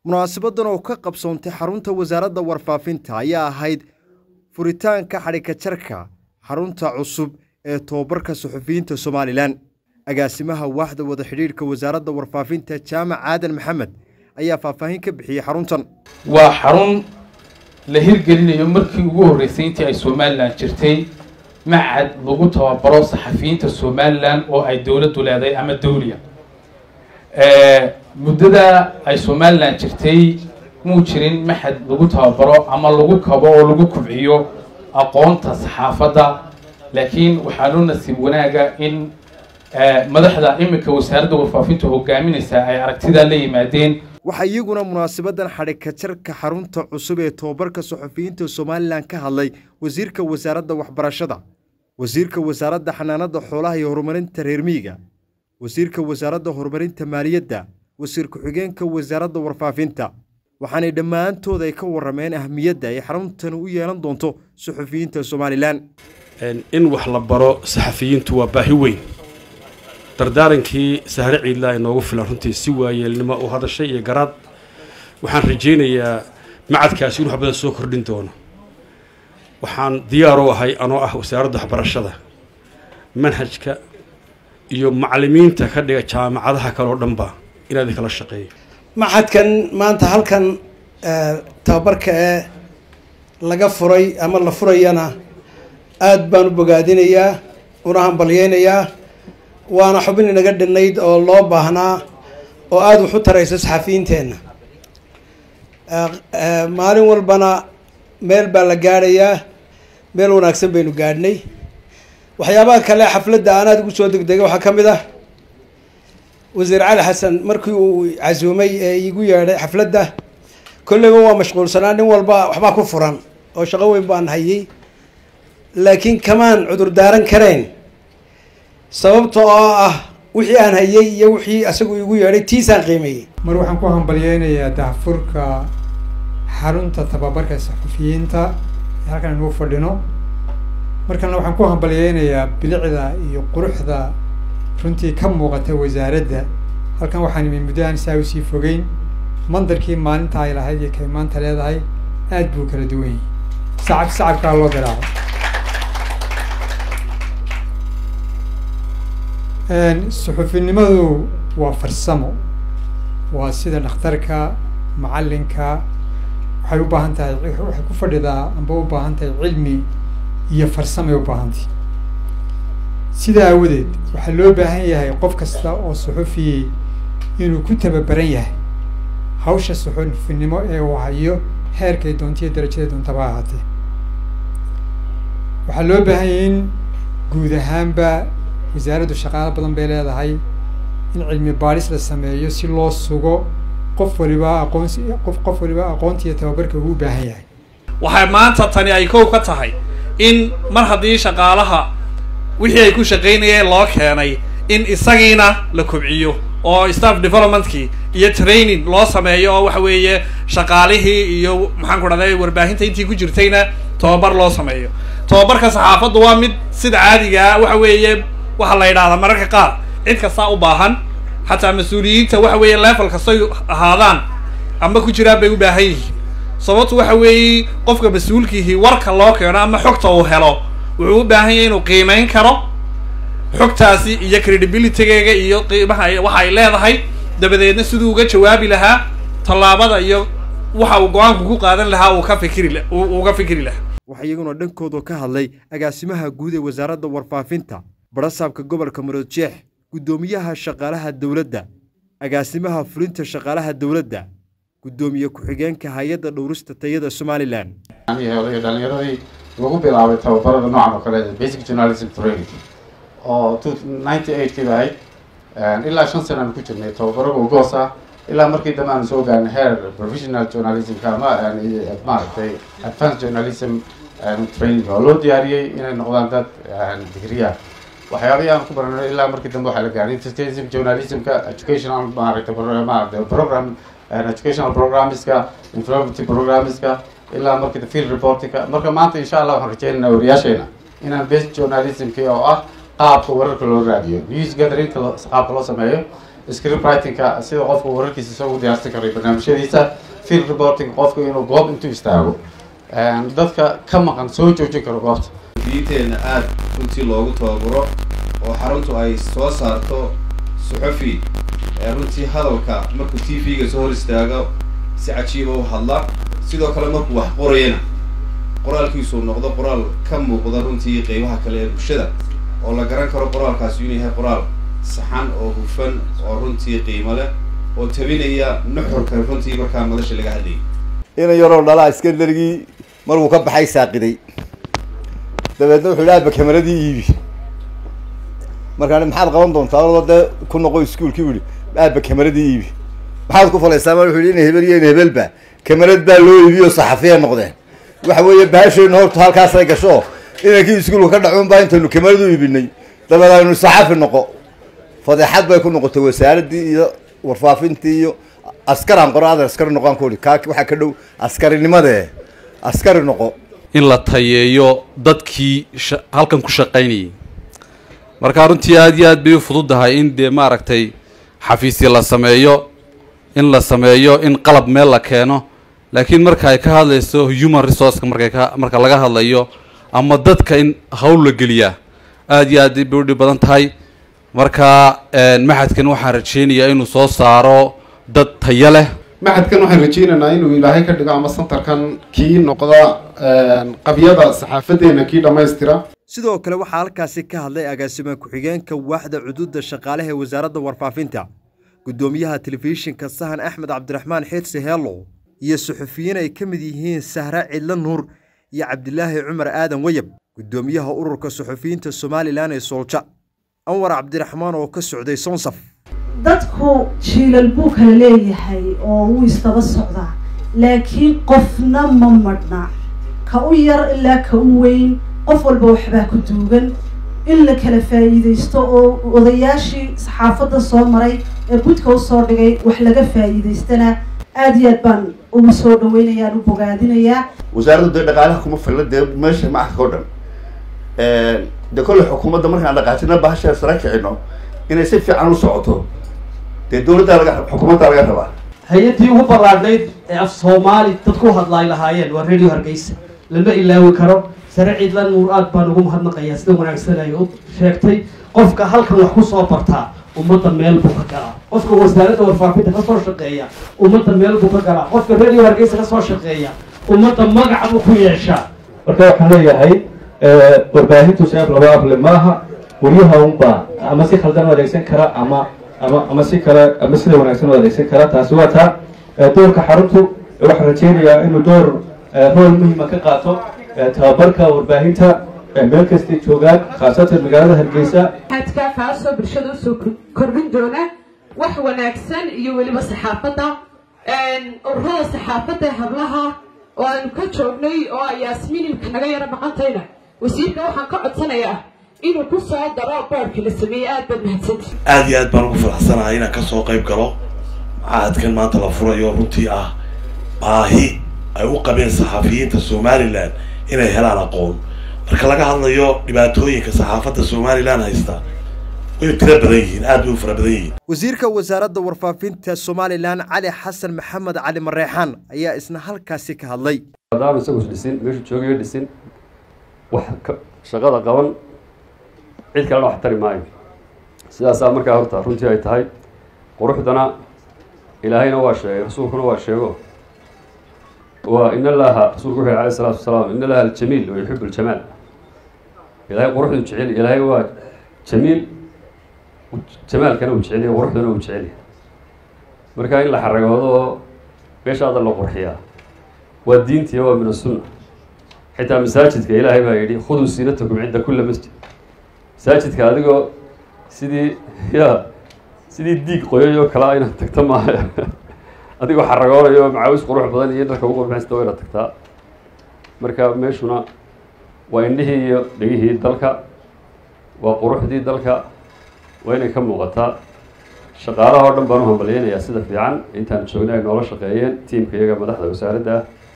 munaasabadan oo ka qabsoontay xarunta wasaaradda warfaafinta ayaa ahayd furitaanka xadhikajarka xarunta cusub ee tobabarka suxufiyiinta somalilan agaasimaha waaxda wada xidhiidhka wasaaradda warfaafinta jaamac aadan maxamed ayaa faahfaahin ka bixiyey xaruntan waa xarun la hirgelinayo markii ugu horreysay intii ay somalilan jirtay macad lagu tababaro saxafiyiinta somalilan oo ay dowladdu leedahay ama dawliya muddada ay somalilan jirtay muu jirin maxad lagu tababaro ama lagu kabo oo lagu kubciyo aqoonta saxaafadda laakiin waxaa loo nasiib wanaaga in madaxda iminka wasaaradda warfaafinta hogaaminaysa ay aragtidaa la yimaadeen waxaa iyaguna munaasabadan xadhikajarka xarunta cusub ee tobabarka suxufiyiinta somalilan ka hadlay wasiirka wasaaradda waxbarashada wasiirka wasaaradda xanaanada xoolaha iyo horumarinta reer miyiga wasiirka wasaaradda horumarinta maaliyadda wasiir ku-xigeenka wasaaradda warfaafinta waxaanay dhammaantood ay ka warrameen ahmiyadda ay xaruntan u yeelan doonto suxufiyiinta somalilan in wax la baro saxafiyiintu waa baahi weyn dardaarankii sahre ciidlaa inoogu filan runtii si waayeelnimo u hadashay iyo garaad waxaan rajaynayaa macadkaasi in wax badan soo kordhin doono waxaan diyaar u ahay anoo ah wasaaradda waxbarashada manhajka iyo macallimiinta ka dhiga jaamacadaha kale oo dhanba inaad kala shaqeeyo maxadkan maanta halkan tababarka ee laga furay ama la furayana aada baan u bogaadinayaa una hambalyeynayaa waana xubin inaga dhinayd oo loo baahnaa oo aada wax u taraysa saxafiyiinteenna maalin walbana meel baa la gaadhayaa meel wanaagsan baynu gaadhnay waxyaabaha kale xafladda aan aada ugu soo degdegay waxaa ka mid ah wasiir cali xasan markii uu casuumay ee iigu yeedhay xafladda kolleyba waa mashquulsanaa nin walba waxbaa ku furan oo shaqo weyn baan hayay laakiin kamaan cudur daaran karayn sababta oo ah wixii aan hayay iyo wixii asagu iigu yeedhay tiisaan qiimeeyey mar waxaan ku hambalyeynayaa daahfurka xarunta tababarka saxufiyiinta ee halkan inuu fadhino markalna waxaan ku hambalyeynayaa bilicda iyo quruxda runtii ka muuqata wasaaradda halkan waxaan imi muddo aan saa usii fogeyn mandarkii maalinta ay lahayd iyo kay maanta leedahay aad buu kala duwan yahay sacab sacabkaa loo garaaco suxufinimadu waa farsamo waa sida dhakhtarka macallinka waxay u baahan tahay waxay ku fadhidaa amba u baahan tahay cilmi iyo farsamay u baahantahy sidaa aawadeed waxaa loo baahan yahay qof kasta oo suxufiyey inuu ku tababaran yahay hawsha suxufinimo ee uu hayo heerkay doonta iyo darajada doontaba ahaatee waxaa loo baahan yahay in guud ahaanba wasaaraddu shaqaalo badan bay leedahay in cilmi baadhis la sameeyo si loo sugo qof waliba aqoonsi qof qof waliba aqoonta iyo tababarka uu u baahan yahay waxay maanta tani ay kow ka tahay in mar haddii shaqaalaha wixii ay ku shaqaynayeen loo keenay in isagiina la kobciyo oo staff developmentkii iyo training loo sameeyo oo waxa weeye shaqaalihii iyo maxaan ku dhahday warbaahinta intii ku jirtayna tobabar loo sameeyo tobabarka saxaafaddu waa mid sida caadigaa waxa weeye waxaa la yidhahdaa mararka qaar cid kastaa u baahan xataa mas-uuliyiinta waxa weeye level kastay ahaadaan ama ku jiraan bay u baahan yihiin sababtu waxa weeye qofka mas-uulkiihii warka loo keeno ama xogta uu helo wuxuu u baahan yahay inuu qiimeyn karo xogtaasi iyo credibilitygeega iyo qiimaha waxa ay leedahay dabadeedna siduu uga jawaabi lahaa tallaabada iyo waxa uu go-aanku ku qaadan lahaa uu ka fikiri uga fikri lahaa waxaa iyaguna dhankooda ka hadlay agaasimaha guud ee wasaaradda warfaafinta barasaabka gobolka maroodjeex guddoomiyaha shaqaalaha dowladda agaasimaha fulinta shaqaalaha dowladda guddoomiye ku-xigeenka hay-adda dhowrista tayada somalilan iyo dhalinyaradii lagu bilaabay tababarada noocan oo kale basic journalism training oo ninety eight kiiba ahayd ilaa shan sana aan ku jirnay tababaro gogoos ah ilaa markii dambe aan soo gaarnay heer professional journalismka ama maaragtay advanced journalism training oo loo diyaariyey inay noqdaan dad digriya waxyaabihii aan ku baranay ilaa markii dambe waxaa la gaaray entertainment journalismka educational maaragtay maaragtay program educational programmeska informative programmeska ilaa markii field reportingka marka maanta insha allah waxaan rajeynaynaa wariyaasheena inaan best journalismki oo ah qaabka wararka loo raadiyo news gatherinka qaabka loo sameeyo script writingka sida qofka wararkiisa isagu diyaarsan karay barnaamijyadiisa field reporting qofka inuu goob intuu istaago dadka ka maqan soo joojin karo goobta diinteenna aada runtii loogu tababaro oo xaruntu ay soo saarto suxufi runtii hadalka markuu t v-ga soo hor istaago si cajiiba u hadla sidoo kale markuu wax qorayana qoraalkiisuu noqdo qoraal ka muuqda runtii qeybaha kale ee bulshada oo la garan karo qoraalkaasi inuu yahay qoraal saxan oo hufan oo runtii qiimo leh oo tabinaya nuxurka runtii markaa madasha laga hadlayay ina yaroo dhalaa iskandarigii markuu ka baxay saaqiday dabeedna wuxuu yidhi aaba kameradii iibi markaan maxaad qaban doontaa ordo dee ku noqo iskuolkii bu yihi aaba kameradii iibi maxaad ku falaysaa ma wuxu yihi ina hebel iyo ina hebelba kamerad baa loo iibiyo saxafiya noqdeen waxa weeye bahasheenna horta halkaasay gasho inankii iskuolka ka dhacuun baa intaynu kameradu iibinay dabeed aynu saxafi noqo fadeexad bay ku noqotay wasaaraddii iyo warfaafintii iyo askaraan qoro adeer askari noqon ku ihi kaa waxaa ka dhow askarinimade askari noqo in la tayeeyo dadkii halkan ku shaqaynayay marka runtii aada iyo aad bay u fududahay in dee maaragtay xafiisya la sameeyo in la sameeyo in qalab meel la keeno laakiin marka ay ka hadlayso human resourceka markay ka marka laga hadlayo ama dadka in hawl la geliyaa aada iyo aad bay u dhib badan tahay marka maxadkan waxaan rajeynayaa inuu soo saaro dad tayo leh maxadkan waxaan rajeynaynaa inuu ilaahay ka dhigo ama santarkan kii noqda qabyada saxaafadeena kii dhammaystira sidoo kale waxaa halkaasi ka hadlay agaasima ku-xigeenka waaxda cuduudda shaqaalaha ee wasaaradda warfaafinta guddoomiyaha telefishinka sahan axmed cabdiraxmaan xeedse heellow iyo suxufiyiin ay ka mid yihiin sahra cidlo nuur iyo cabdilaahi cumar aadan weyab guddoomiyaha ururka suxufiyiinta somalilan ee soolja anwar cabdiraxmaan oo ka socday sonsaf dadku jiilal buu kala leeyahay oo wuu istaba socdaa laakiin qofna ma madhna ka u yar ilaa ka u weyn qof walba waxbaa ku duugan in la kala faa'iidaysto oo odayaashii saxaafadda soo maray ee budka usoo dhigay wax laga faa'iidaystana aada iyo aad baan ugu soo dhaweynayaan u bogaadinayaa wasaaraddu dee dhaqaalaha kuma filla dee meesha macadka o dhan dee kolle xukuumadda markaan dhaqaajina bahasha sara kicino inay si fiican u socoto dee dawladdaa laga xukuumaddaa laga rabaa hay-addii ugu ballaadhnayd ee af soomaali dadku u hadlaay lahaayeen waa radio hargeysa lama ilaawi karo sare ciidla nuur aad baan ugu mahadnaqayaa sida wanaagsan ay u sheegtay qofka halkan wax ku soo bartaa ummadda meel buu ka galaa qofka wasaaradda warfaafinta ka soo shaqeeya ummadda meel buu ka galaa qofka radio hargeysa ka soo shaqeeya ummadda magac buu ku yeeshaa marka waxaan leeyahay warbaahintu shaab laba able maaha weriyaha unbaa ama si khaldan u adeegsan kara ama ama ama si kale ama sida wanaagsan u adeegsan kara taasi waa taa doorka xaruntu waxaan rajeynayaa inuu door rool muhiima ka qaato tababarka warbaahinta meel kastay joogaan khaasatan magaalada hargeysa xadka kaasoo bulshada usoo kordhin doona wax wanaagsan iyo weliba saxaafadda ururada saxaafadda hablaha oo aanu ka joognay oo ay yaasmiinimka naga yaro maqantayna wasiirka waxaan ka codsanayaa inuu ku soo daro boorka la sameeyey aad baad mahadsanti aada iyo aad baan ugu faraxsanahay inaan kasoo qayb galo macahadkan maanta la furayo runtii ah baahi ay u qabeen saxafiyiinta somalilan inay helaan aqoon marka laga hadlayo dhibaatooyinka saxaafadda somalilan haysta way tiro badan yihiin aad bay u fara badan yihiin wasiirka wasaaradda warfaafinta somalilan cali xasan maxamed cali mareexaan ayaa isna halkaasi ka hadlay maadaama isagu dhisin meeshu joogayo dhisin wax shaqada qaban cid kalena wax tari maayo sidaasaa markaa horta runtii ay tahay quruxdana ilaahayna waa sheegay rasuulkuna waa sheego waa in allaha rasuulku wuxuu alayh isalaatu wasalaam in allaha aljamiil wa yuxibu ljamaal ilaahay quruxdu jecel ilaahay waa jamiil jamaalkana uu jecel yahay quruxduna uu jecel yahay marka in la xaragoodo oo meeshaada la qurxiyaa waa diintiya waa min asunna xitaa masaajidka ilaahay baa yidhi khuduu siinatakum cinda kula masjid masaajidka adigoo sidii ya sidii diig qoyay oo kale inaad tagta maaha adigoo xaragoonayo macaawis qurux badan iyo dharka ugu qurxaysta waa inaad tagtaa marka meeshuna waa indhihii iyo dhegihii dalka waa quruxdii dalka waa inay ka muuqataa shaqaalaha oo dhan baan u hambalyeynayaa sida fiican intaan joognay ay noola shaqeeyeen tiimka iyaga madaxda wasaaradda ah